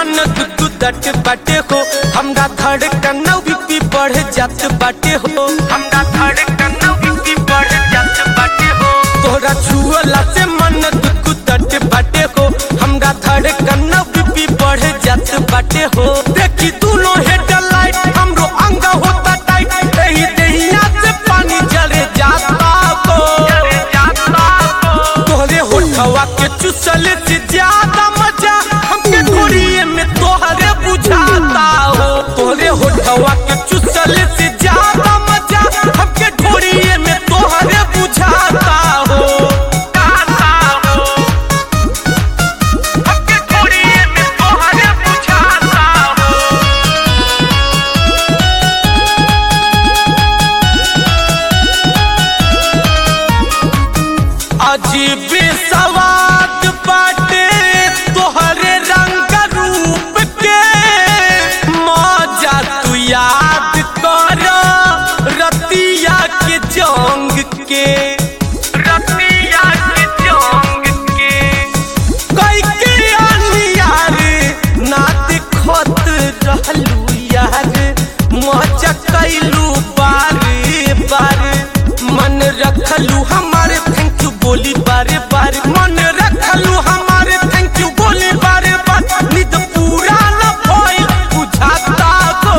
मन तू दट बाटे हो हमरा धड़कन बीपी बढ़ जात बाटे हो हमरा धड़कन बीपी बढ़ जात बाटे हो तोरा छुअला से मन तू दट बाटे हो हमरा धड़कन बीपी बढ़ जात बाटे हो देखी दोनों हेडलाइट हमरो अंग होता टाइट एही देहिया से पानी जरे जाता को तोहरे होठवा के चुसल से ज्यादा मजा हमके घोड़िए में तोहरे बुझाता हो तोहरे होठवा के चुसल से ज्यादा मजा हमके घोड़िए में तोहरे बुझाता हो हमके घोड़िए में तोहरे बुझाता हो अजीब सवाद बाटे तोहरे रंग रूप के मजा तू याद कर रतिया के जंग के रतिया के जंग के कई के यार ना दिखत रहलू यार मजा कैलू बारे बारे मन रखलू हमारे थैंक यू बोली बारे बारे मन रखलू हमारे थैंक यू बोली बारे बारे निद पूरा न भइल बुझाता को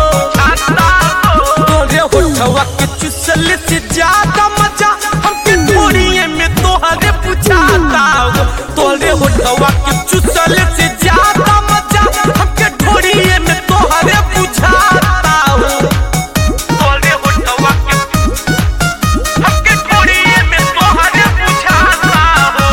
तोरे होठवा के चुसल से ज्यादा मजा हमके थोड़िए में तोहरे बुझाता हो तोरे होठवा के चुसल से ज्यादा मजा हमके थोड़िए में तोहरे बुझाता हो तोरे होठवा के हमके थोड़िए में तोहरे बुझाता हो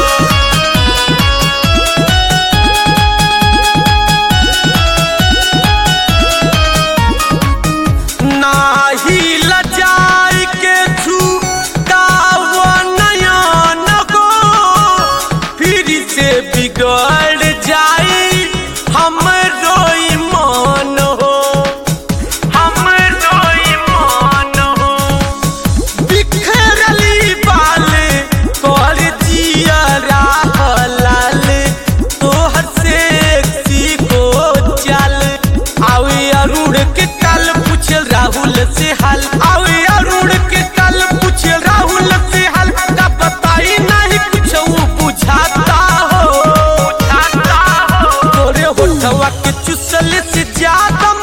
नाही लजाई के छूटाव नयन गो फिर से बिगड़ जाई हमरो ईमान हो हमरो ईमान हो बिखरली बाल कर जिया लाल तोहर से को चल आवे अरुण के कल पूछ राहुल से हाल आवे अरुण के कल पूछ राहुल से हाल का बताई नहीं कुछ वो बुझाता हो बुझाता हो तोरे होठवा के चुसल से ज्यादा